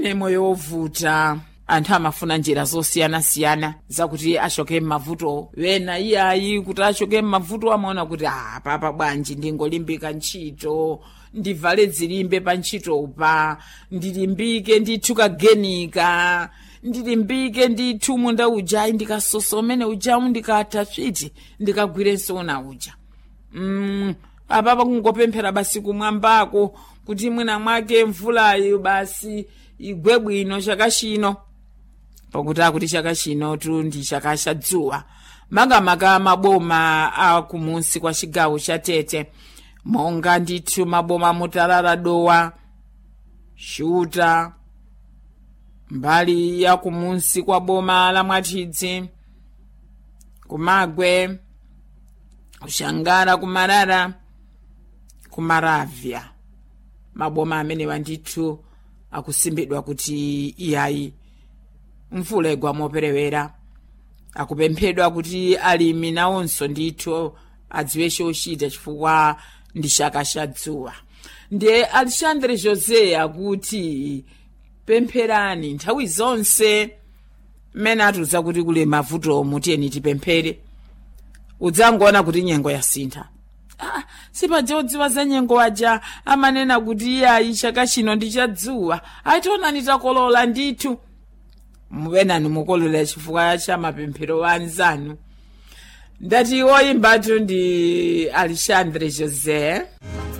moyo wovuta anthu amafuna njira zosiyanasiyana zakuti achoke m'mavuto wena iyayi kuti achoke m'mavuto amaona kuti ah papa bwanji ndingolimbika ntchito ndivale dzilimbe pa ntchitopa ndilimbike ndithu kagenika ndilimbike ndithu munda ujayi ndikasosa umene ujawu ndikatha switi ndikagwirenso una uja mm, apapa kungopemphera basi kumwambako kuti mwina mwake mvulayo basi igwe bwino chaka chino pakuti akuti chaka chino tu ndi chaka cha dzuwa makamaka maboma akumunsi kwa chigawo cha tete monga ndithu maboma mutalala dowa shuta mbali ya kumunsi kwa boma la mwatidzi kumagwe kushangara kumarara kumaravya maboma amenewa ndithu akusimbidwa kuti iyayi mvula igwa moperewera akupemphedwa kuti alimi nawonso ndithu adziwe chochita chifukwa ndi chaka cha dzuwa ndiye alexandre josé akuti pempherani nthawi zonse mmene atiuza kuti kuli mavuto mutiyeni tipemphere udzangoona kuti nyengo yasintha ah, sipajodziwa za nyengo aja amanena kuti iyayi chaka chino ndi cha dzuwa ationani takolola ndithu muwenani mukolola chifukwa cha mapemphero a anzanu ndati woyimbatu ndi alexandre josé